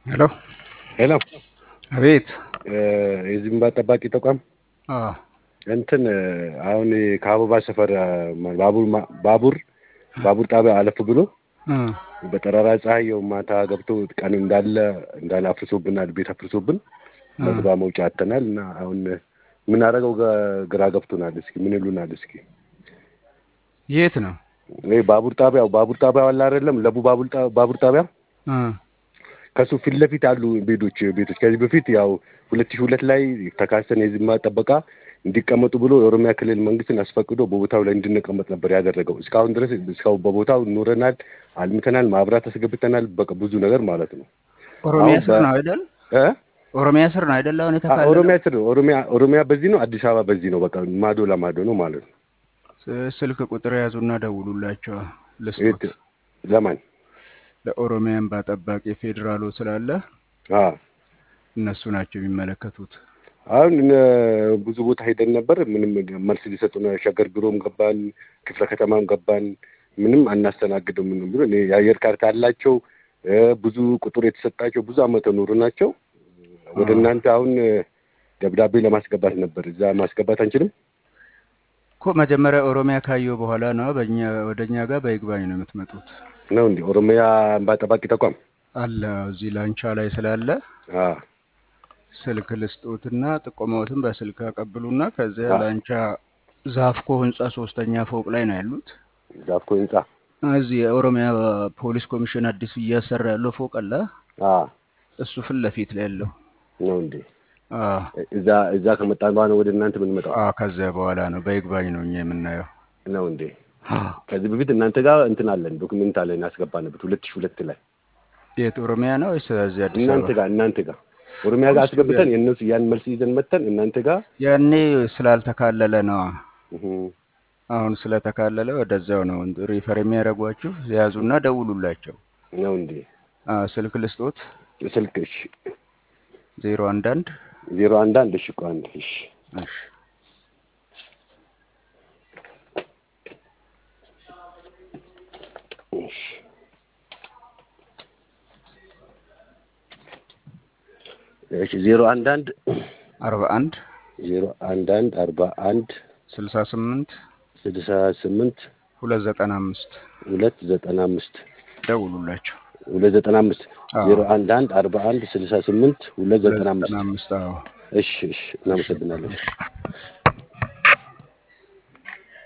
ሄሎ ሄሎ አቤት። የዝምባ ጠባቂ ተቋም አዎ እንትን አሁን ከአበባ ሰፈር ባቡር ባቡር ባቡር ጣቢያ አለፍ ብሎ እ በጠራራ ፀሐይ ያው ማታ ገብቶ ቀን እንዳለ እንዳለ አፍርሶብናል። ቤት አፍርሶብን መግባ መውጫ አተናል እና አሁን የምናደርገው ገ- ግራ ገብቶናል። እስኪ ምን ይሉናል? እስኪ የት ነው? ይሄ ባቡር ጣቢያው ባቡር ጣቢያው አለ አይደለም? ለቡ ባቡር ጣ- ባቡር ጣቢያ እ ከሱ ፊት ለፊት ያሉ ቤቶች ቤቶች ከዚህ በፊት ያው ሁለት ሺህ ሁለት ላይ ተካሰን የዝማ ጠበቃ እንዲቀመጡ ብሎ የኦሮሚያ ክልል መንግስትን አስፈቅዶ በቦታው ላይ እንድንቀመጥ ነበር ያደረገው። እስካሁን ድረስ እስካሁን በቦታው ኖረናል፣ አልምተናል፣ ማብራት አስገብተናል። በቃ ብዙ ነገር ማለት ነው። ኦሮሚያ አሁን ስር በ- ነው አይደል? እ? ኦሮሚያ ስር ነው አይደል? አሁን አ- የተካለለው ኦሮሚያ ስር ኦሮሚያ ኦሮሚያ በዚህ ነው፣ አዲስ አበባ በዚህ ነው። በቃ ማዶ ለማዶ ነው ማለት ነው። ስ- ስልክ ቁጥር ያዙና ደውሉላቸው ልስጦት። የት ለማን? ለኦሮሚያ እንባ ጠባቂ ፌዴራሉ ስላለ አ እነሱ ናቸው የሚመለከቱት። አሁን እነ ብዙ ቦታ ሄደን ነበር። ምንም መልስ ሊሰጡን ሸገር ቢሮም ገባን፣ ክፍለ ከተማም ገባን። ምንም አናስተናግድም ምንም ብሎ እኔ የአየር ካርታ ያላቸው እ ብዙ ቁጥር የተሰጣቸው ብዙ አመት ኖሩ ናቸው። ወደ አዎ። እናንተ አሁን ደብዳቤ ለማስገባት ነበር። እዛ ማስገባት አንችልም? እኮ መጀመሪያ ኦሮሚያ ካየው በኋላ ነው በእኛ ወደ እኛ ጋር በይግባኝ ነው የምትመጡት። ነው እንዲ ኦሮሚያ እንባ ጠባቂ ተቋም አለ እዚህ ላንቻ ላይ ስላለ አ ስልክ ልስጦትና ጥቆማዎትን በስልክ አቀብሉና ከዚያ አ ላንቻ ዛፍኮ ህንጻ ሶስተኛ ፎቅ ላይ ነው ያሉት። ዛፍኮ ህንጻ እዚህ የኦሮሚያ ፖሊስ ኮሚሽን አዲሱ እያሰራ ያለው ፎቅ አለ። አ እሱ ፊት ለፊት ላይ ያለው ነው እንዴ? አ እዛ እዛ ከመጣን በኋላ ወደ እናንተ የምንመጣው አ ከዚያ በኋላ ነው በይግባኝ ነው እኛ የምናየው። ነው እንዴ? አ ከዚህ በፊት እናንተ ጋር እንትን አለን ዶክመንት አለን ያስገባንበት ሁለት ሺህ ሁለት ላይ የት ኦሮሚያ ነው ወይስ እዚህ አዲስ እናንተ አበባ? ጋር እናንተ ጋር ኦሮሚያ ጋር እሱ አስገብተን ያ- የእነሱ ያን መልስ ይዘን መተን እናንተ ጋር ያኔ ስላልተካለለ ነው። እህ፣ አሁን ስለተካለለ ወደዚያው ነው ሪፈር የሚያደርጓችሁ። ያዙና ደውሉላቸው። ነው እንዴ? አ ስልክ ልስጦት ስልክ እሺ፣ ዜሮ አንድ አንድ ዜሮ አንድ አንድ እሺ፣ ቆይ አንድ እሺ፣ እሺ እሺ፣ እሺ፣ ዜሮ አንድ አንድ አርባ አንድ ዜሮ አንድ አንድ አርባ አንድ ስልሳ ስምንት ስልሳ ስምንት ሁለት ዘጠና አምስት ሁለት ዘጠና አምስት ደውሉላቸው። ሁለት ዘጠና አምስት አዎ ዜሮ አንድ አንድ አርባ አንድ ስልሳ ስምንት ሁለት ሁለት ዘጠና ዘጠና አምስት አምስት አዎ እሺ፣ እሺ፣ እሺ እናመሰግናለን። እሺ